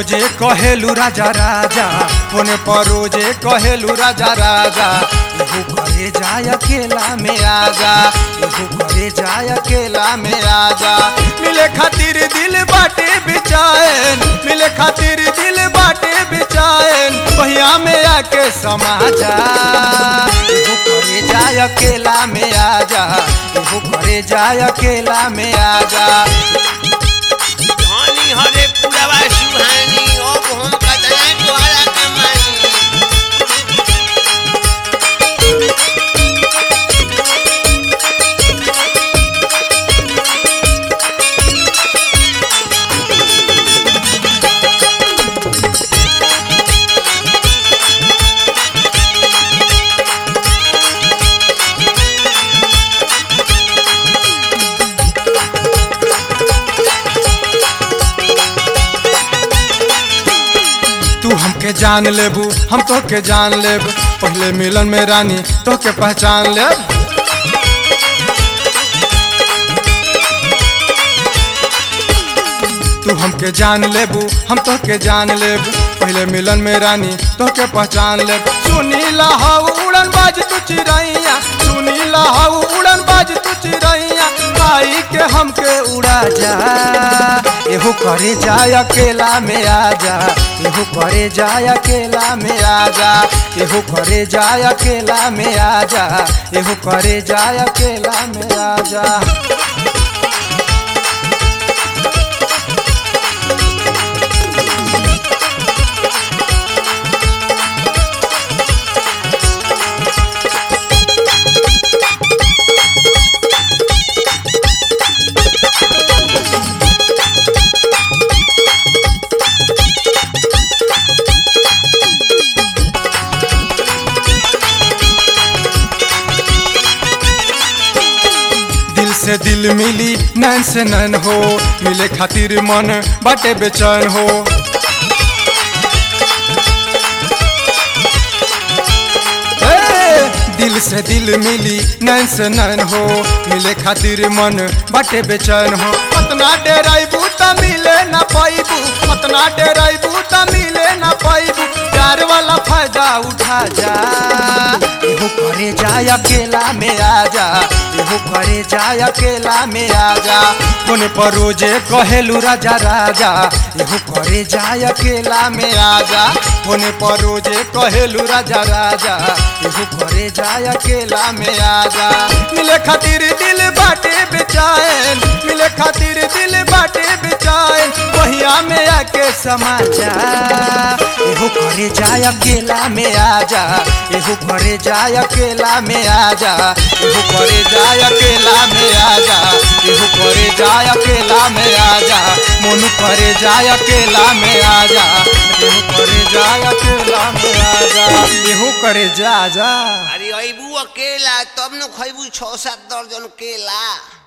रोजे कहेलू राजा राजा फोन पर रोजे कहेलू राजा राजा एहू करे जाय अकेला में आजा एहू करे जाय अकेला में आजा मिले खातिर दिल बाटे बिचाएन मिले खातिर दिल बाटे बिचाएन बहिया में आके समा जा एहू करे जाय अकेला में आजा एहू करे जाय अकेला में आजा धनी हरे पुरवा सुहानी अब हम कतरा द्वारा कमानी तू हमके जान लेबू हम तो के जान लेब पहले मिलन में रानी तो के पहचान लेब तू हमके जान लेबू हम तो के जान लेब पहले मिलन में रानी तो के पहचान लेब सुनीला हाउ उड़न बाज तू चिरैया सुनीला हाउ उड़न बाज तू चिरैया आई के हमके उड़ा जा एहू करे जाय अकेला में आजा एहू करे जाय अकेला में आजा एहू करे जाय अकेला में आजा एहू करे जाय अकेला में आजा दिल से दिल मिली नैन से नैन हो मिले खातिर मन बाटे बेचैन हो ए, दिल से दिल मिली नैन से नैन हो मिले खातिर मन बाटे बेचैन हो पतना डेराइबू त मिले ना पाइबू पतना डेराइबू त मिले ना पाइबू प्यार वाला फायदा उठा जा एहू करे जाय अकेला में आजा एहू करे जाय अकेला में आजा कोने पर रोजे कहेलू राजा राजा एहू करे जाय अकेला में आजा कोने पर रोजे कहेलू राजा राजा एहू करे जाय अकेला में आजा मिले खातिर दिल बाटे बेचैन मिले खातिर दिल बाटे बेचैन बहिया में आके समा जा एहू करे जाय अकेला में आजा एहू करे जाय अकेला में आजा एहू करे जाय अकेला में आजा एहू करे जाय अकेला में आजा मोनू करे जाय अकेला में आजा एहू करे जाय अकेला में आजा एहू करे जा जा अरे अबू अकेला तब न खैबू छः सात दर्जन केला